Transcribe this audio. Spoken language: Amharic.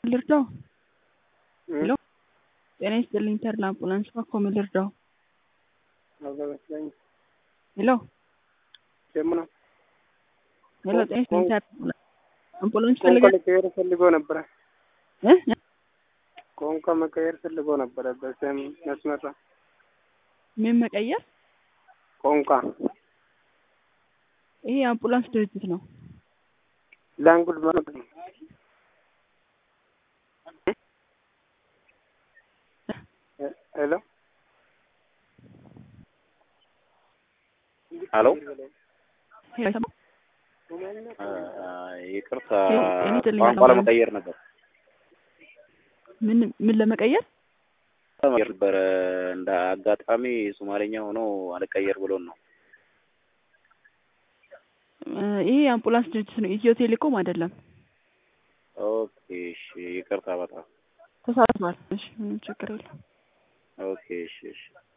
ልርዳው? ሄሎ ጤና ይስጥልኝ ተድላ አምቡላንስ እባክዎ ምን ልርዳው? ሄሎ ጀምና ሄሎ ጤና ይስጥልኝ ተድላ አምቡላንስ ቋንቋ ፈልገ መቀየር ፈልጎ ነበረ። እ ቋንቋ መቀየር ፈልጎ ነበረ። በስም መስመር ነው። ምን መቀየር? ቋንቋ ይሄ የአምቡላንስ ድርጅት ነው። ላንጉድ ማለት ነው። ሄሎ ሄሎ ሄሎ ይሰማል? ይቅርታ እኔ ትልኝ ቋንቋ አልሆነም። ለመቀየር ነበር ምን ምን ለመቀየር? ለመቀየር ነበረ እንደ አጋጣሚ ሶማሌኛ ሆኖ አልቀየር ብሎን ነው። እ ይሄ የአምቡላንስ ድርጅት ነው። ኢትዮ ቴሌኮም አይደለም። ኦኬ እሺ፣ ይቅርታ በጣም ተሳስቷል። እሺ ምንም ችግር የለም። ኦኬ እሺ እሺ